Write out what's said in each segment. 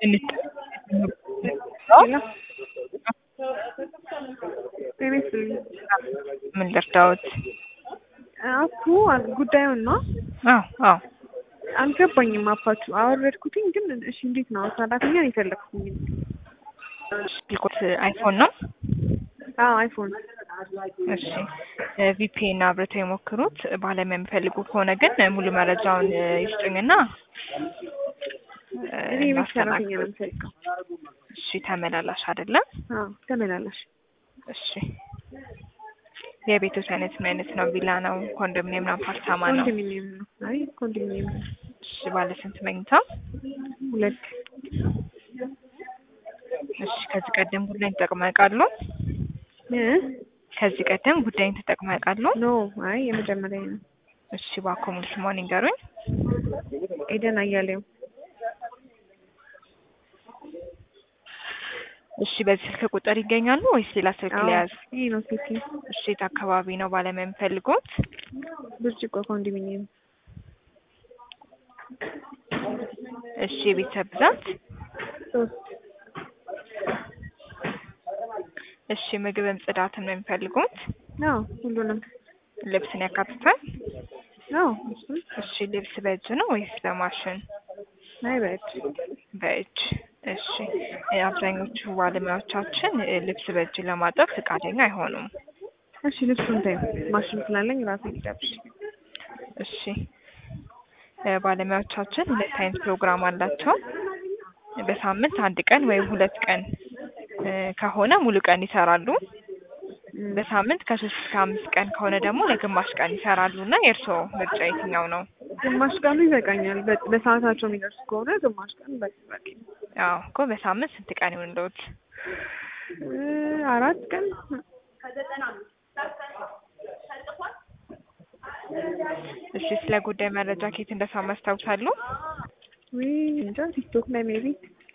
ጤና ይስጥልኝ። ምን ልርዳዎት? አፑ ጉዳዩን ነው አዎ አዎ አልገባኝም። አፓችሁ አወረድኩትኝ ግን እሺ፣ እንዴት ነው ሰራተኛ ነው የፈለግኩኝ። ስልኮት አይፎን ነው? አዎ አይፎን። እሺ ቪፒኤን አብርተው የሞክሩት። ባለሙያ የሚፈልጉ ከሆነ ግን ሙሉ መረጃውን ይስጡኝና እኔ የቤት ሰራተኛ ነው የምፈልገው። እሺ ተመላላሽ አይደለም? አዎ ተመላላሽ። እሺ የቤቶች አይነት ምን አይነት ነው? ቪላ ነው? ኮንዶሚኒየም ነው? አፓርታማ ነው? ኮንዶሚኒየም ነው። አይ ኮንዶሚኒየም ነው። እሺ ባለ ስንት መኝታ? ሁለት። እሺ ከዚህ ቀደም ጉዳይን ተጠቅመው ያውቃሉ? እ ከዚህ ቀደም ጉዳይን ተጠቅመው ያውቃሉ? ኖ አይ የመጀመሪያ ነው። እሺ እባክዎ ሙሉ ስሟን ይንገሩኝ። ኤደን አያሌው። እሺ በዚህ ስልክ ቁጥር ይገኛሉ ወይስ ሌላ ስልክ ሊያዝ? ይሄ ነው ስልኬ። እሺ የት አካባቢ ነው ባለሙያ የሚፈልጉት? ብርጭቆ ኮንዶሚኒየም። እሺ የቤተሰብ ብዛት? ሶስት። እሺ ምግብም ጽዳትም ነው የሚፈልጉት? አዎ ሁሉንም። ልብስን ያካትታል? አዎ እሱን። እሺ ልብስ በእጅ ነው ወይስ በማሽን? አይ በእጅ። በእጅ። እሺ አብዛኞቹ ባለሙያዎቻችን ልብስ በእጅ ለማጠብ ፈቃደኛ አይሆኑም። እሺ ልብሱን ታዩ ማሽን ስላለኝ ራሴ ልጠብሽ። እሺ ባለሙያዎቻችን ሁለት አይነት ፕሮግራም አላቸው። በሳምንት አንድ ቀን ወይም ሁለት ቀን ከሆነ ሙሉ ቀን ይሰራሉ። በሳምንት ከሶስት እስከ አምስት ቀን ከሆነ ደግሞ ለግማሽ ቀን ይሰራሉ እና የእርስዎ ምርጫ የትኛው ነው? ግማሽ ቀኑ ይበቃኛል። በ- በሰዓታቸው የሚደርሱ ከሆነ ግማሽ ቀን በቂ በቂ ነው። አዎ እኮ በሳምንት ስንት ቀን ይሆንልዎት? እ አራት ቀን እሺ ስለ ጉዳይ መረጃ ከየት እንደሰማ ያስታውሳሉ? ወይ እንጃ ቲክቶክ ላይ ሜቢ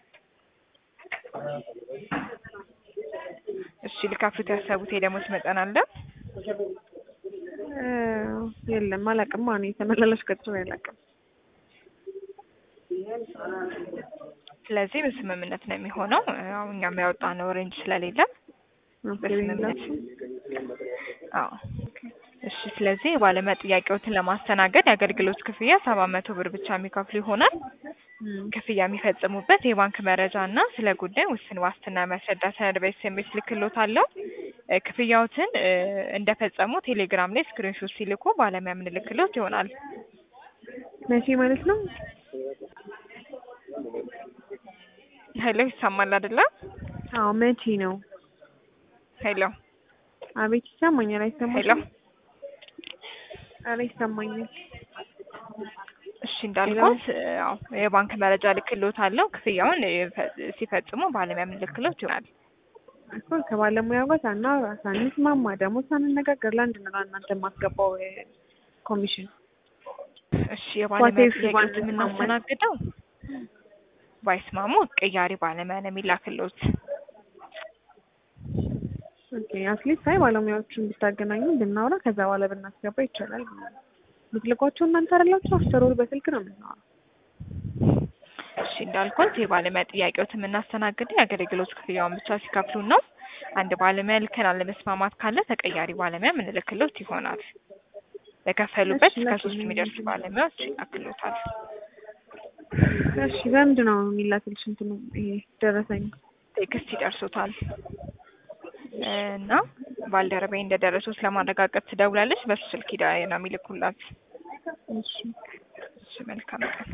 እሺ ሊከፍሉት ያሰቡት የደሞዝ መጠን አለ? እ የለም አላውቅም። እኔ ተመላላሽ ቀጥሮ አላውቅም። ስለዚህ በስምምነት ነው የሚሆነው። ያው እኛም ያወጣነው ሬንጅ ስለሌለ በስምምነት አዎ። እሺ ስለዚህ የባለሙያ ጥያቄዎትን ለማስተናገድ የአገልግሎት ክፍያ ሰባት መቶ ብር ብቻ የሚከፍሉ ይሆናል። ክፍያ የሚፈጽሙበት የባንክ መረጃ እና ስለ ጉዳይ ውስን ዋስትና የሚያስረዳ ሰነድ በኤስኤምኤስ ልክሎታለሁ። እ ክፍያዎትን እ እንደፈጸሙ ቴሌግራም ላይ ስክሪንሾት ሲልኩ ባለሙያ የምንልክሎት ይሆናል። መቼ ማለት ነው? ሄሎ ይሰማል አይደለ? አዎ መቼ ነው? ሄሎ አቤት ይሰማኛል። ሄሎ አይሰማሽም? ኧረ ይሰማኛል። እሺ እንዳልኩት ያው የባንክ መረጃ ልክሎታለሁ። ክፍያውን እ ፈ- ሲፈጽሙ ባለሙያ የምንልክሎት ይሆናል። እኮ ከባለሙያው ጋር ሳናወራ ሳንስማማ ደግሞ ሳንነጋገር ለአንድ ነው እናንተ የማስገባው እ ኮሚሽን እሺ የባለሙያ ዋቴፍ ጥያቄዎች ባንስማማ? የምናስተናግደው ባይስማሙ ቀያሪ ባለሙያ ነው የሚላክሎት። ኦኬ አትሊስት አይ ባለሙያዎቹን ብታገናኙ ብናወራ ከዛ በኋላ ብናስገባ ይቻላል። ምትልኳቸው እናንተ አይደላችሁ? አፍተር ኦል በስልክ ነው የምናወራው። እሺ እንዳልኩት የባለሙያ ጥያቄዎት የምናስተናግደው የአገልግሎት ክፍያውን ብቻ ሲከፍሉ ነው። አንድ ባለሙያ ልከን አለመስማማት ካለ ተቀያሪ ባለሙያ የምንልክሎት ይሆናል። በከፈሉበት እሺ፣ እስከ ላኪልኝ። ሶስት የሚደርሱ ባለሙያዎች ይላክሎታል። እሺ በምንድን ነው የሚላክልሽ? እንትኑ ይሄ ደረሰኝ ቴክስት ይደርሶታል እና ባልደረባዬ እንደደረሱት ለማረጋገጥ ትደውላለች። በሱ ስልክ ሂዳ ነው የሚልኩላት። እሺ እሺ መልካም ቀን።